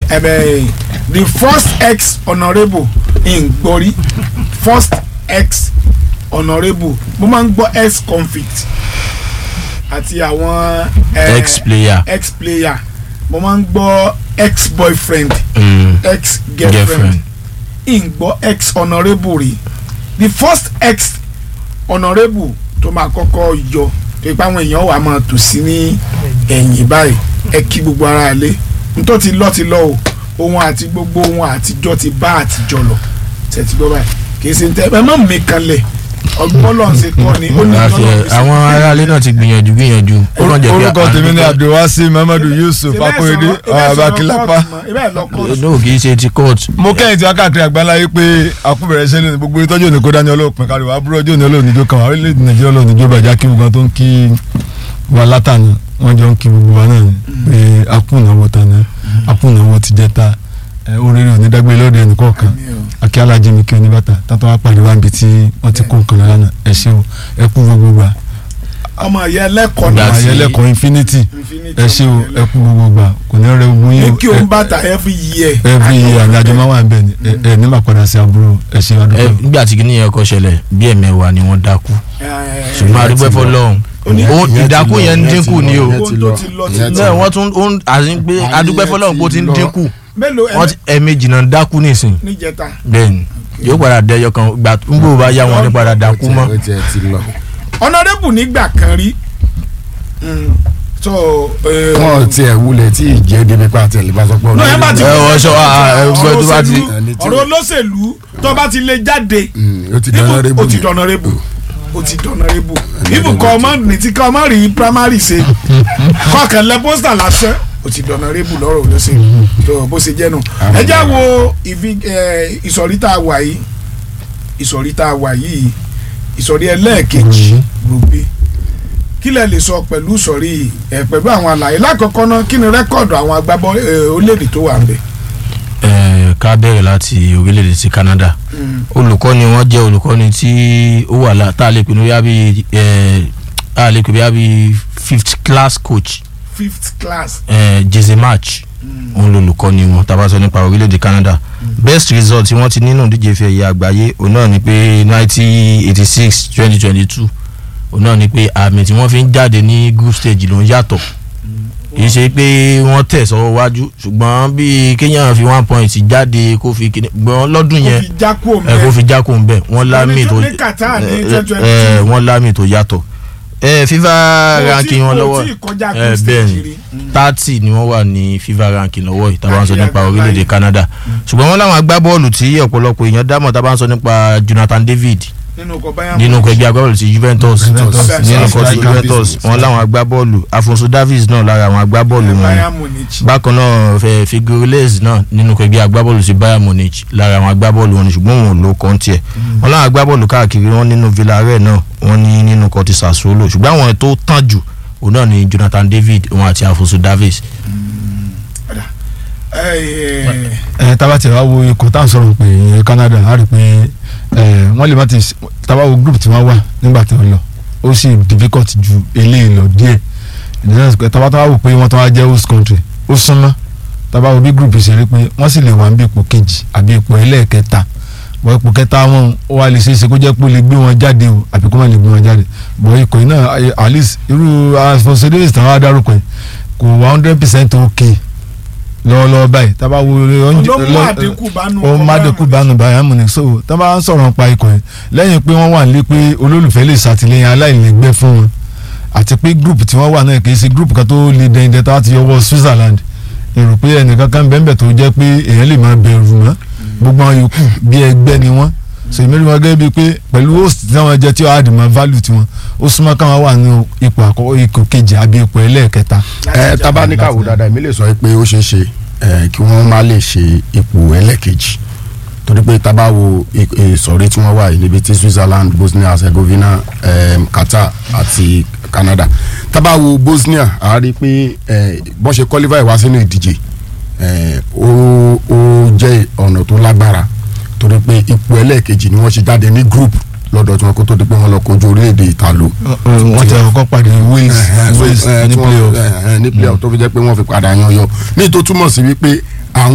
ẹ̀bẹ̀ the first ex honourable in gbọ́rí first ex honourable mo máa ń gbọ́ ex convict àti àwọn eh, ex player ex player mo máa ń gbọ́ ex boyfriend mm, ex girlfriend girlfriend in gbọ́ ex honourable rí the first ex honourable tó máa kọ́kọ́ yọ tó ipa àwọn èèyàn wà máa tò sí ní ẹ̀yìn báyìí ẹ kí gbogbo ara lé nítorí ti lọ ti lọ o ohun àti gbogbo ohun àtijọ́ ti bá àtijọ́ lọ tẹ̀tí gbọ́ báyìí kì í ṣe ń tẹ́ ẹ má mi kanlẹ̀ ọgbọ́n lọ́n ṣe kọ́ ni ó ní Àfi, tọ́lọ́ fi ṣe. àwọn aráalé náà ti gbìyànjú gbìyànjú ó kàn jẹ́ pé orúkọ à ń tèmi ni dúpẹ́. abdulwasi muhammadu yusuf Ṣé bẹ́ẹ̀ akorede sọ̀rọ̀- ṣé bẹ́ẹ̀ sọ̀rọ̀ abakilapa kóòtù mọ́? Ṣé bẹ́ẹ̀ lọ kóòtù? no kì í ṣe ti court mo kẹ́yìn tí wọ́n káàkiri àgbáńlá yìí pé àkúbẹ̀rẹ̀ ṣe lónìí gbogbo ìtọ́jú òní kó dání ọlọ́ọ̀pin káríwá àbúrò ọjọ́ òní olóòníjó kan wà orílẹ̀-èdè nàìjíríà olóòníjó bàjá kí gbogbo tó ń kí wa látàní wọ́n jọ ń kí gbogbo wa náà ni pé akúnàwó tàná akúnàwó ti jẹta oríire onídàgbé lóde ẹnìkọ̀ọ̀kan Àmín o. akí alájí mi kí oníbàtà tátọ́ wá pàdé wá níbi tí wọ́n ti kó nǹkan lọ́la náà ẹ ṣé o ẹ kú gbogbo gbà ọmọ ìyá ẹlẹ́kọ̀ọ́ Ìgbà náà tí- àyẹlẹ́kọ̀ọ́ infinity Infinity ẹ ṣé o ọmọ ẹ kú gbogbo gbà kò ní rẹ gbogbo yín ní o. kí òun bàtà every year. every year ní àjọ máa wà bẹ́ẹ̀ ni ẹ ẹ nígbà padà sí àbúrò ẹ ṣe ẹ adúgbò. nígbà tí kìnìún yẹn kọ́ ṣẹlẹ̀ bí ẹ̀mẹ́wàá ni wọ́n dákú ṣùgbọ́n adúpẹ́ fọlọ́run Oní- ó ìdákú yẹn ń dínkù ni o Ìyẹn ti lọ. Ìyẹn ti náà wọ́n tún ó ń àti pé adúpẹ́ fọlọ́run pé ó ti ń dínkù mélòó wọ́n ti ẹ̀ẹ̀mejì náà ń dákú nísìn níjẹta. bẹ́ẹ̀ni yóò padà dẹyọ kan gbà ń gbò bá yá wọn ní padà dákú mọ́ ó tiẹ̀ ti lọ. honourable nígbà kan rí mm, so eh, wọn ò tiẹ̀ wulẹ̀ tí ì jẹ́ débi pa àtẹ̀lé bá sọ pé No, ẹ bá ti ẹ wọ sọ ẹ gbọ́ tó bá ti ọ̀rọ̀ òṣèlú- ọ̀rọ̀ olóṣèlú tó bá ti lè jáde ó ti dáná rébù ó ti dọ̀nàrẹ́bù ó ti dọ̀nàrẹ́bù ibùkọ́ ọmọ ní tí kọ́ ọmọ rí primary ṣe kọ́kàn lẹ pósítà lásán ó ti dọ̀nàrẹ́bù lọ́rọ̀ olóṣèlú tó bó ṣe jẹ́ nu ẹ já wo ìfi- eh, ìsọ̀rí tá a wà yìí ìsọ̀rí tá a wà yìí ìsọ̀rí ẹlẹ́ẹ̀kejì rúbí kí lẹ lè sọ pẹ̀lú ìsọ̀rí ẹ̀ pẹ̀lú àwọn àlàyé lákọ̀ọ́kọ́ náà kí ni rẹ́kọ̀dù àwọn agbábọ́ eh, orílẹ̀-èdè tó wà ń bẹ̀. ẹ ká bẹ̀rẹ̀ láti orílẹ̀-èdè ti Canada olùkọ́ni wọn jẹ́ olùkọ́ni tí ó wà lá tá a lè pè ní bóyá bíi ẹ a lè pè bóyá bíi fifth class coach fifth class ẹ Jesse March òun lolùkọ́ni wọn tá a bá sọ nípa orílẹ̀-èdè Canada best result tí wọ́n ti nínú ìdíje ife ẹ̀yẹ àgbáyé òun náà ni pé nineteen eighty six twenty twenty two òun náà ni pé àmì tí wọ́n fi ń jáde ní group stage ló ń yàtọ̀ kì í ṣe pé wọ́n tẹ̀ sọ́wọ́ wájú ṣùgbọ́n bí kéèyàn fi one point jáde kó fi kíni gbọ́n lọ́dún kó yẹn fi jákò ẹ kó mẹ́ fi jákò ń bẹ̀ wọ́n lámì tó ní Qatar ní ẹ, 2022. ẹ, wọ́n lámì tó yàtọ̀ ẹ FIFA ranking wọn lọ́wọ́ tí kọjá ẹ, group bẹ́ẹ̀ stage ni rí. thirty ni wọ́n wà ní FIFA ranking lọ́wọ́ yìí tá a bá ń sọ Káàkiri nípa àgbáyé. orílẹ̀-èdè Canada ṣùgbọ́n wọ́n láwọn agbábọ́ọ̀lù tí ọ̀pọ̀lọpọ̀ èèyàn dámọ̀ tá a bá ń sọ nípa Jonathan David nínú ọkọ̀ Bayern nínú Munich. ọkọ̀ ẹgbẹ́ agbábọ́ọ̀lù ti Juventus Juventus. nínú ọkọ̀ ti Striker Juventus business. wọn láwọn agbábọ́ọ̀lù Afonso Davies náà lára àwọn agbábọ́ọ̀lù wọn Bayern Munich. bákan náà fẹ Figueres náà nínú ọkọ̀ ẹgbẹ́ agbábọ́ọ̀lù ti Bayern Munich lára àwọn agbábọ́ọ̀lù wọn ni ṣùgbọ́n wọn ò lo kàn tiẹ̀ wọn láwọn agbábọ́ọ̀lù káàkiri wọn nínú Villarreal náà wọn ní nínú ọkọ̀ ti Sassuolo ṣùgbọ́n àwọn tó tàn jù òun náà ni Jonathan David wọn àti Afonso Davies Ẹ, ẹ tábà tí wàá wo ikọ̀ tá à ń sọ̀rọ̀ pé ìyẹn Canada á rí i pé ẹ wọ́n lè má ti tábà wo group tí wọ́n wà nígbà tí wọ́n lọ ó sì difficult ju eléyìí lọ díẹ̀ ìdílé pé tábà tábà wò pé wọ́n tó wá jẹ́ host country ó súnmọ́ tábà wo bí group ṣe rí pé wọ́n sì lè wà níbi ipò kejì àbí ipò ẹlẹ́ẹ̀kẹta bọ́ ipò kẹta wọn ó wá lè ṣeéṣe kó jẹ́ pé ó lè gbé wọn jáde o àbí kó má lè gbé wọn jáde bọ́ ikọ̀ yìí náà ẹ, at least irú Afonso Davies táwọn adárúkọ yìí kò wá hundred percent okay lọ́wọ́lọ́wọ́ báyìí tábà wo ló mú àdínkù bá nu ó ọkọ̀ má Bayern dẹ́kun bánu Bayern Munich so tá a bá ń sọ̀rọ̀ nípa ikọ̀ yẹn lẹ́yìn pé wọ́n wà nílé pé olólùfẹ́ lè ṣàtìlẹ́yìn aláìlẹ́gbẹ́ fún wọn àti pé group tí wọ́n wà náà kì í ṣe group kan tó le dẹ́ndẹ́ tá a ti yọwọ́ Switzerland èrò pé ẹnìkan kan bẹ́ẹ̀ tó jẹ́ pé èèyàn lè máa bẹ̀rù mọ́ gbogbo àwọn yòókù bí ẹgbẹ́ ni wọ́n so èmi rí wọn gẹ́gẹ́ bíi pé pẹ̀lú host tí wọ́n jẹ́ tí ó add mọ́ value tiwọn ó súnmọ́ káwọn wà ní ipò àkọ́kọ́ ipò kejì àbí ipò ẹlẹ́ẹ̀kẹta ẹ tabaníkàwò dáadáa èmi lè sọ pé ó ṣeé ṣe ẹ, kí wọ́n má lè ṣe ipò ẹlẹ́kejì torí pé tábà wo i- ìsọ̀rí tí wọ́n wà yìí níbi tí Switzerland Bosnia Herzegovina em, Qatar àti Canada tábà wo Bosnia a rí i pé ẹ, bọ́n ṣe qualify wá sínú ìdíje ẹ, ó ó jẹ́ ọ̀nà tó lágbára torí pé ipò ẹlẹ́kejì ni wọ́n ṣe jáde ní group lọ́dọ̀ tí wọ́n kó tó di pé wọ́n lọ kojú orílẹ̀-èdè Ìtàló wọ́n ti àkọ́kọ́ pàdé Wales Wales ní playoff ní playoff tó fi jẹ́ pé wọ́n fi padà yan yọ ní tó túmọ̀ sí wípé